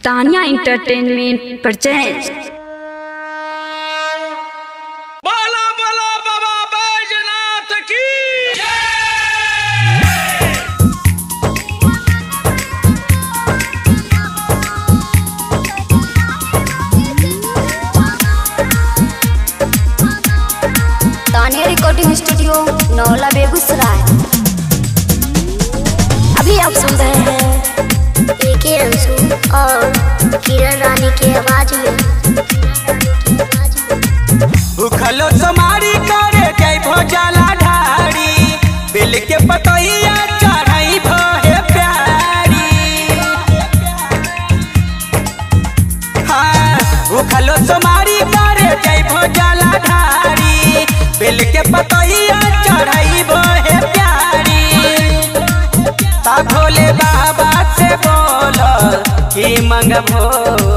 Tania entertainment presents बाला बाला बाबा बैजनाथ की तानिया रिकॉर्डिंग स्टूडियो नौला बेगूसराय अभी आप सुन रहे हैं एक ही अंशु और किरण रानी की आवाज में भूखलो समारी करे जय भोजाला ढारी बिल के पतैया चढ़ाई भहे प्यारी हाँ भूखलो समारी करे जय भोजाला ढारी बिल के पतैया चढ़ाई भहे प्यारी ता भोले बाबा से बोलो की मंगभो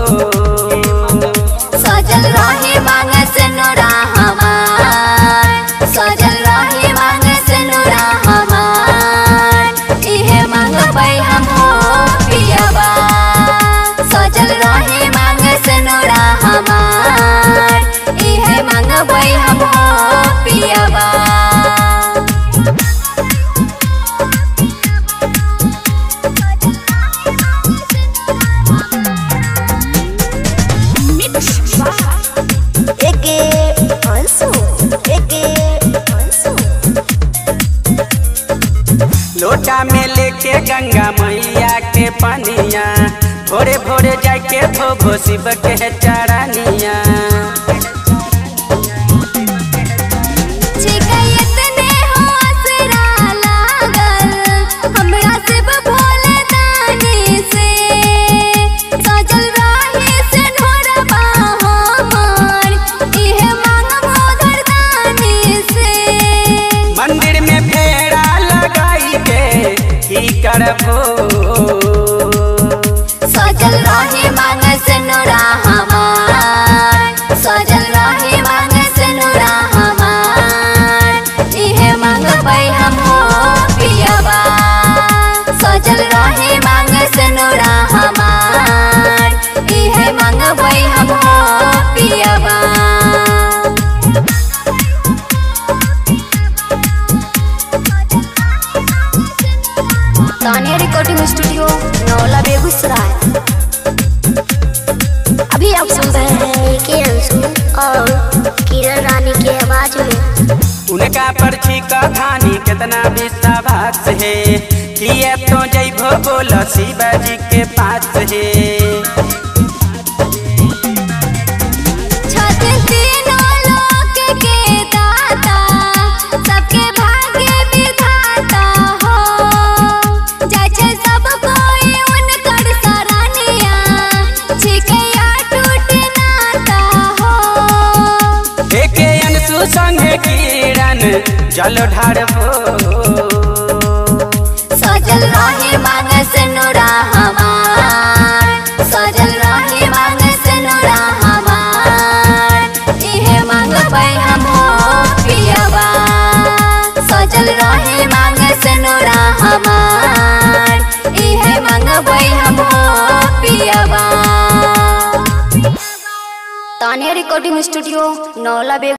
सजल रहे मांग से नोरा हमार सजल रहे मांग से नोरा हमार इहे मांगबै हम हो पियबा सजल रहे मांग से नोरा हमार इहे मांगबै हम हो पियबा एके अंशु एके अंशु लोटा में लेके गंगा मैया के पनिया भोरे भोरे जाके धोबो शिव के चरनिया छिकैत ने हो असरा लागल हमरा शिव भोले दानी से सजल रहे से ढोरबा हमर इहे मांगबो धरदानी से मंदिर में फेरा लगाई के की करबो सजल रहे मांग से नोरा हमार सजल रहे मांग से नोरा हमार इहे मांगबै हम हो पियबा सजल रहे मांग से नोरा हमार इहे मांगबै हम हो पियबा तानिया रिकॉर्डिंग स्टूडियो नौला बेगूसराय अभी आप सुन रहे हैं के अंशु और किरण रानी की आवाज में उनका परछी का धानी कितना विश्वास है किए तो जैभो बोलो शिवाजी के पास है छत तीनों लोक के दाता सबके भाग्य विधाता हो जाइ छै सब कोई उनकर सराहनिया छिकैया टूट नाता हो एके अनसु संगे किरण जल ढारबो सजल रहे मांग से नोरा हमार सजल रहे मांग से नोरा हमार इहे मांगबै हम हो पियबा सजल रहे मांग से नोरा हमार इहे मांगबै हम हो पियबा Tania recording studio Naula bag